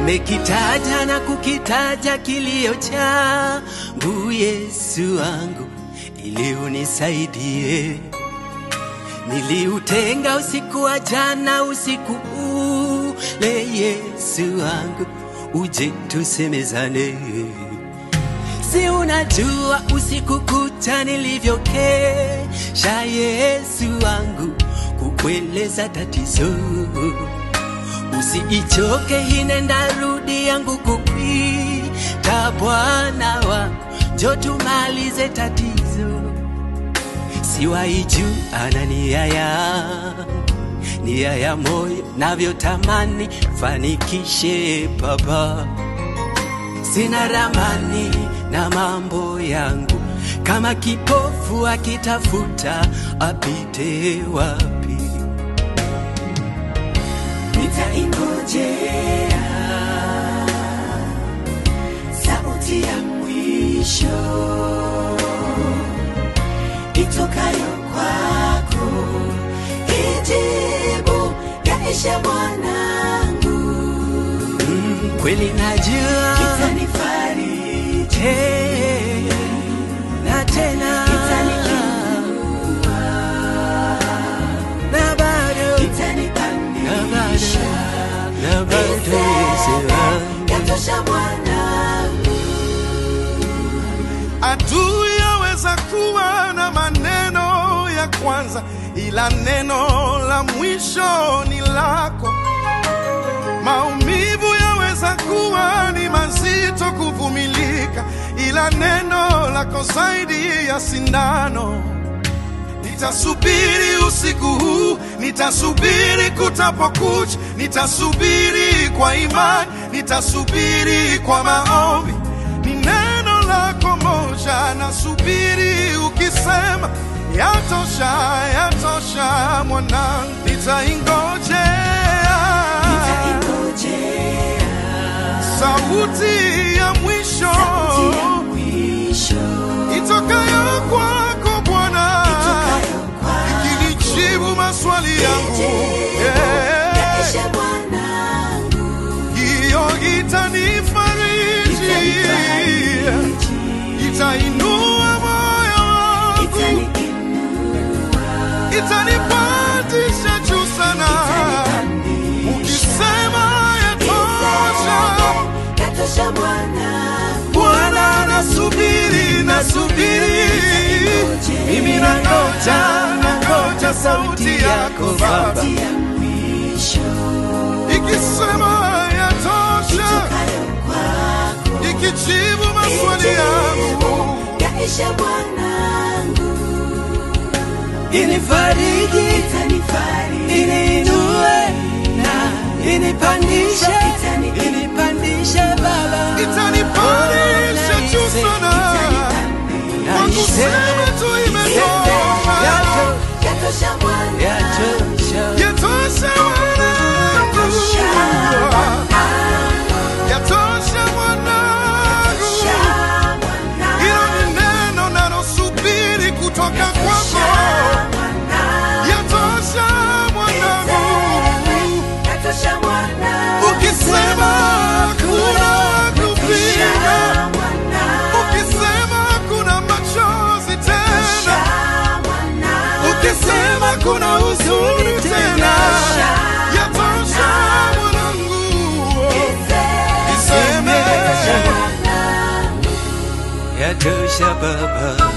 Nimekitaja na kukitaja kilio changu, Yesu wangu, ili unisaidie. Niliutenga usiku wa jana, usiku ule, Yesu wangu, uje tusemezane. Si unajua usiku kucha nilivyokesha, Yesu wangu, kukueleza tatizo. Usiichoke hinenda rudi yangu kukwita, Bwana wangu, njo tumalize tatizo. Siwaiju ana nia yangu, nia ya moyo navyotamani fanikishe Baba sina ramani na mambo yangu, kama kipofu akitafuta apite wapi? nitaingojea sauti ya mwisho itokayo kwako, ijibu yaishe mwanangu, Mm, kweli najua itanifariji, Eh, na tena itaniinua, na bado na itanipandisha, bado na bado Yesu wangu. yatosha mwanangu. Adui yaweza kuwa na maneno ya kwanza, ila neno la mwisho ni lako. Maumivu yaweza kuwa ni mazito kuvumilika, ila neno lako zaidi ya sindano. Nitasubiri usiku huu, nitasubiri kutapokucha, nitasubiri kwa imani, nitasubiri kwa maombi. Ni neno lako moja, nasubiri ukisema, yatosha, yatosha mwanangu, nitaingojea sauti ya mwisho itokayo kwako Bwana ikinijibu maswali yangu Yeah. hiyo itanifariji itainua moyo wangu itanipandisha juu sana ukisema yatosha Bwana nasubiri nasubiri mimi nangoja nangoja sauti yako Baba ikisema yatosha ikijibu maswali yangu Yaishe mwanangu, Inifariji, itanifariji, iniinue na inipandishe, Itani- inipandishe Baba, itanipandisha juu sana kwa kusema tu imetosha yatosha mwanangu, Yatosha. yatosha mwanangu yatosha mwanangu hilo ni neno nalosubiri kutoka kwako yatosha mwanangu ukisema kuna kupinga ukisema kuna machozi tena ukisema kuna huzuni tena yatosha mwanangu iseme Yatosha Baba,